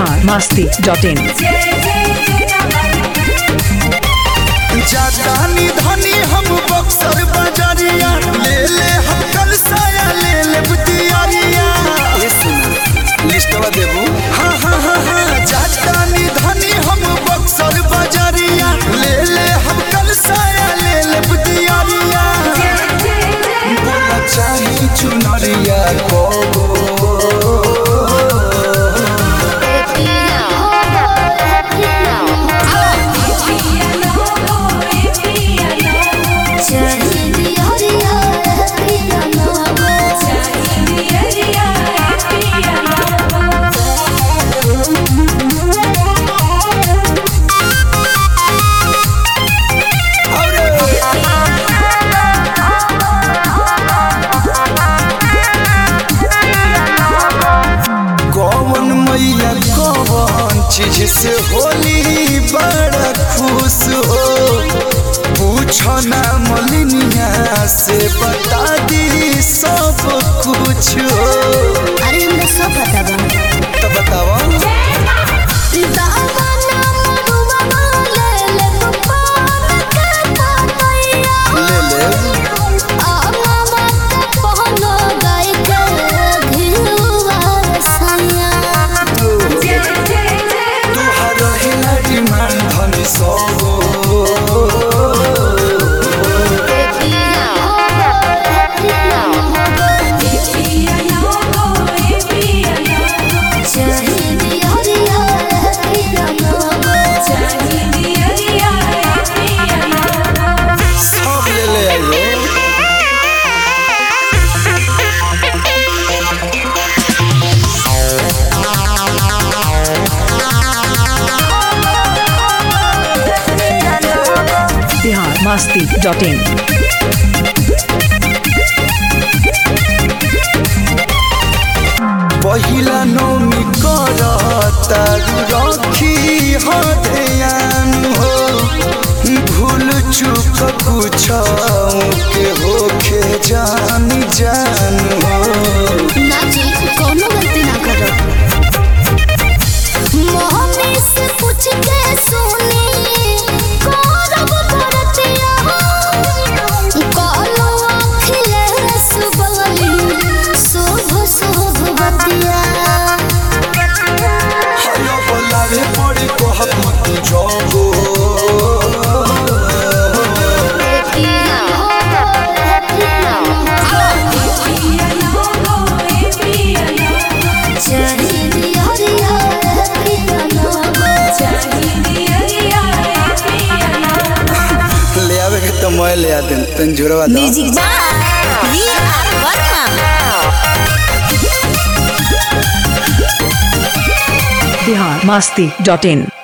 Bihar Masti dot इन जातानी धनी हम बक्सर बजरिया ले ले हम कल साया ले ले बुतियारिया ए सुना लिस्टवा देबू हाँ हाँ हाँ हाँ जातानी धनी हम बक्सर बजरिया ले ले हम कल साया ले ले बुतियारिया बोला चाही चुनरिया को कौन मैया कौन चीज से होली बड़ा खुश हो पूछो ना मलिनिया से बता दी सब कुछ हो अरे हमरा सब पता बा तो बताओ दामना मरुआ ले ले पान के पातैया ले ले आमा मत पहनो गाय के घिरुआ सैया तुहार हिला डिमांड धनी सब सब ले ले आइयो बिहार मस्ती डॉट इन पहिला नौमी कर तारू रखी हो ध्यान हो भूल चूक कुछ के होखे जान जान हो कोनो गलती ना करो मोहनी से पूछ के सुनी करब करतिया कालो आँखिले सुबली शुभ शुभ बतिया हलो बोलावे पड़ी कहत मत जागो ले आवे के तो मैं ले आ दिन तन जुड़वा दो म्यूजिक जा V R Verma Bihar Masti dot इन